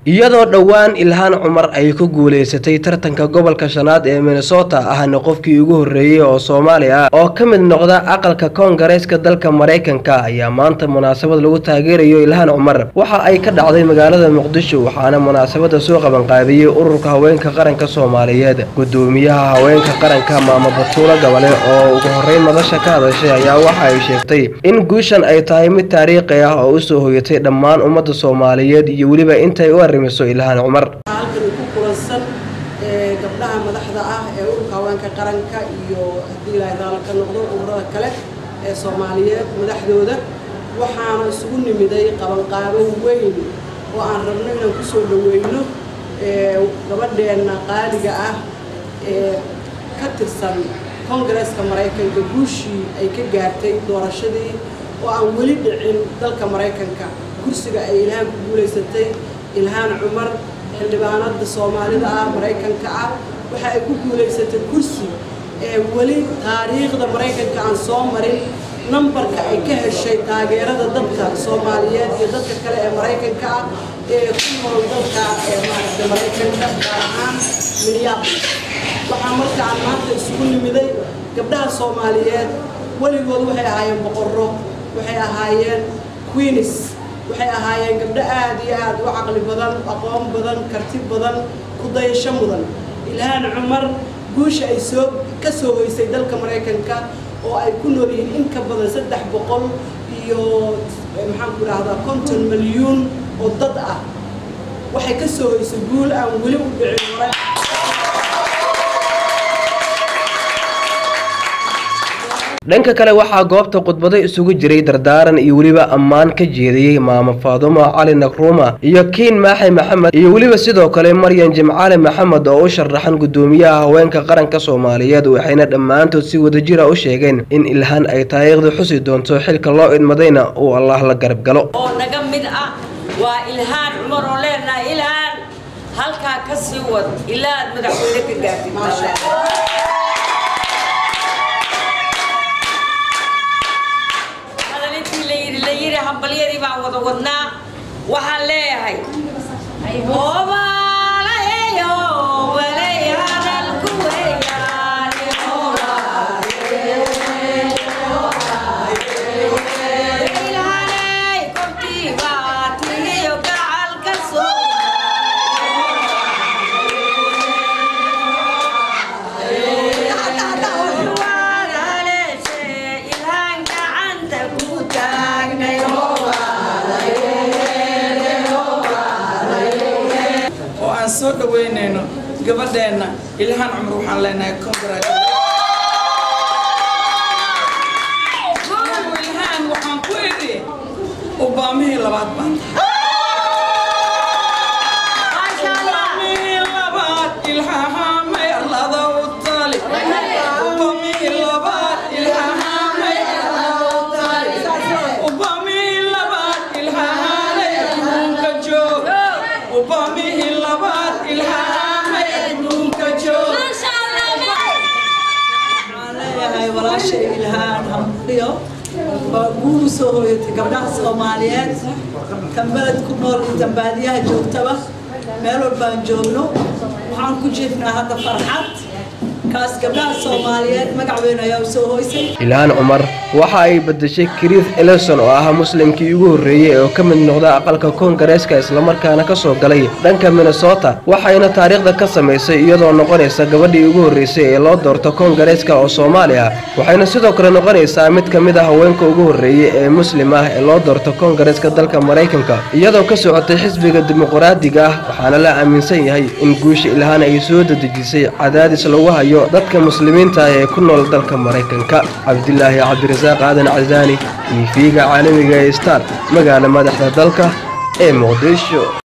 iyadoo dhowaan ilhaan cumar ay ku guuleysatay tartanka gobolka shanaad ee minnesota ahna qofkii ugu horreeyey oo soomaali ah oo ka mid noqda aqalka koongareeska dalka maraykanka ayaa maanta munaasabad lagu taageerayo ilhaan cumar waxa ay ka dhacday magaalada muqdisho waxaana munaasabada soo qabanqaabiyey ururka haweenka qaranka soomaaliyeed gudoomiyaha haweenka qaranka maamo batuulo gabale oo ugu horreyn madasha ka hadashay ayaa waxa ay sheegtay in guushan ay tahay mid taariikhi ah oo usoo hoyatay dhammaan ummadda soomaaliyeed iyo weliba intay u ilhaan cumar halkan ku kulansan gabdhaha madaxda ah ee ururka haweenka qaranka iyo haddii ilaahay raala ka noqdo ururada kale ee soomaaliyeed madaxdooda waxaana isugu nimiday qabanqaabo weyn oo aan rabno inaan kusoo dhaweyno gabadheenna qaaliga ah ee ka tirsan kongareeska maraykanka guushii ay ka gaartay doorashadii oo aan weli dhicin dalka maraykanka kursiga ay ilhaan ku guulaysatay ilhaan cumar xildhibaanada soomaalida ah maraykanka ah waxa ay ku guulaysatay kursi ee weli taariikhda maraykanka aan soo marin nambarka ay ka heshay taageerada dadka soomaaliyeed iyo dadka kale ee maraykanka ah ee ku nool dalka ee maaragtay maraykanka gaar ahaan minneapolis waxaa marka aan maanta isugu nimiday gabdhaha soomaaliyeed weligood waxay ahaayeen boqorro waxay ahaayeen queenis waxay ahaayeen gabdho aad iyo aad u caqli badan aqoon badan karti badan ku dayasho mudan ilhaan cumar guusha ay soo ka soo hoysay dalka maraykanka oo ay ku nool yihiin in ka badan saddex boqol iyo maxaan ku idhahdaa konton milyuun oo dad ah waxay ka soo hoysay guul aan weli u dhicin hore dhanka kale waxaa goobta khudbado isugu jiray dardaaran iyo weliba ammaan ka jeediyey maamo faadumo cali nakruuma iyo kiin maaxe maxamed iyo weliba sidoo kale maryan jimcaale maxamed oo u sharaxan gudoomiyaha haweenka qaranka soomaaliyeed waxayna dhammaantood si wadajira u sheegeen in ilhaan ay taariikhda xusi doonto xilka loo idmadayna uu allah la garab galo oo naga mid ah waa ilhaan cumar oo leenahay ilhaan halkaa ka sii wad ilaa aad madaxweyne ka gaartid layiri hambalyadii baan wada wadnaa waxaan leeyahay soo dhaweynayno gabadheenna ilhaan cumar waxaan leenahay ilhaan waxaan ku idhi ubaamihii labaad baan walaashay ilhaan hambuliyo baa guul u soo hooyatay gabdhaha soomaaliyeed tan beled ku nool tan baadiyaha joogtaba meel walbaan joogno waxaan ku jiifnaa hadda farxad kaas gabdhaha soomaaliyeed magac weyn ayaa u soo hoysay ilhaan cumar waxa ay bedeshay kriith eleson oo ah muslimkii ugu horreeyey oo ka mid noqda aqalka koongareeska islamarkaana ka soo galay dhanka minnesota waxayna taariikhda ka samaysay iyadoo noqonaysa gabadhii ugu horreysay ee loo doorto koongareeska oo soomaali ah waxayna sidoo kale noqonaysaa mid ka mid ah haweenka ugu horreeyey ee muslim ah ee loo doorto koongareeska dalka maraykanka iyadoo ka socotay xisbiga dimuqraadiga ah waxaana la aaminsan yahay in guusha ilhaan ay soo dadejisay cadaadis lagu hayo dadka muslimiinta ah ee ku nool dalka maraykanka cabdilaahi cabdirasaaq aadan casaani iyo fiiga caalamiga ee star magaala madaxda dalka ee muqdisho